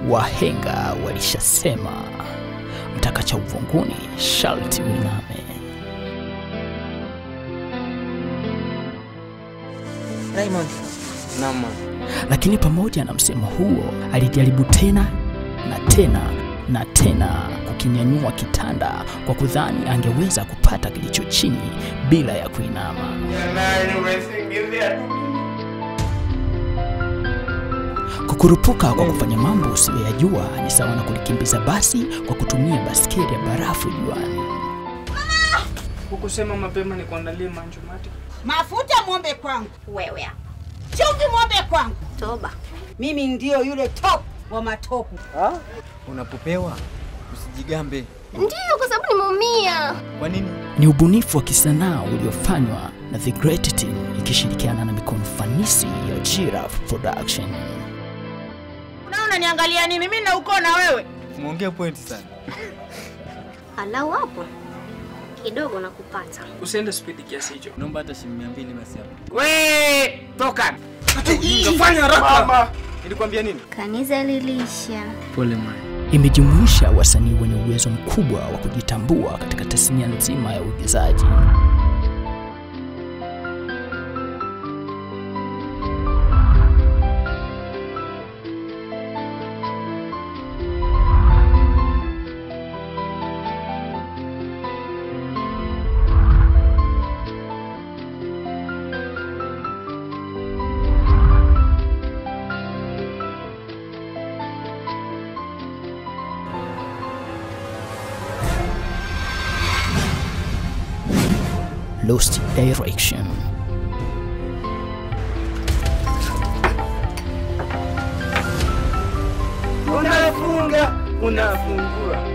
wahenga walishasema, mtaka cha uvunguni sharti uiname. Raymond, Naam. Lakini pamoja na msemo huo, alijaribu tena na tena na tena kukinyanyua kitanda kwa kudhani angeweza kupata kilicho chini bila ya kuinama. Kukurupuka kwa kufanya mambo usiyoyajua ni sawa na kulikimbiza basi kwa kutumia baskeli ya barafu juani. Hukusema mapema ni kuandalie manjumati. Mafuta mwombe kwangu, Wewe chumvi mwombe kwangu. toba. Mimi ndio yule top wa matopu. unapopewa usijigambe. Ndiyo, kwa sababu nimeumia. Kwa nini? Ni ubunifu wa kisanaa uliofanywa na The Great Team ikishirikiana na mikono fanisi ya Giraffe Production. Na unaniangalia nini? Mimi na uko na wewe. Umeongea pointi sana. Alau hapo kidogo na kupata. Usiende spidi kiasi hicho. Naomba hata shilingi mia mbili basi hapo. We, toka. Fanya haraka. Nilikwambia nini? Kanisa lilisha. Pole maya. Imejumuisha wasanii wenye uwezo mkubwa wa kujitambua katika tasnia nzima ya uigizaji. Lost Direction. Unafunga, unafungua.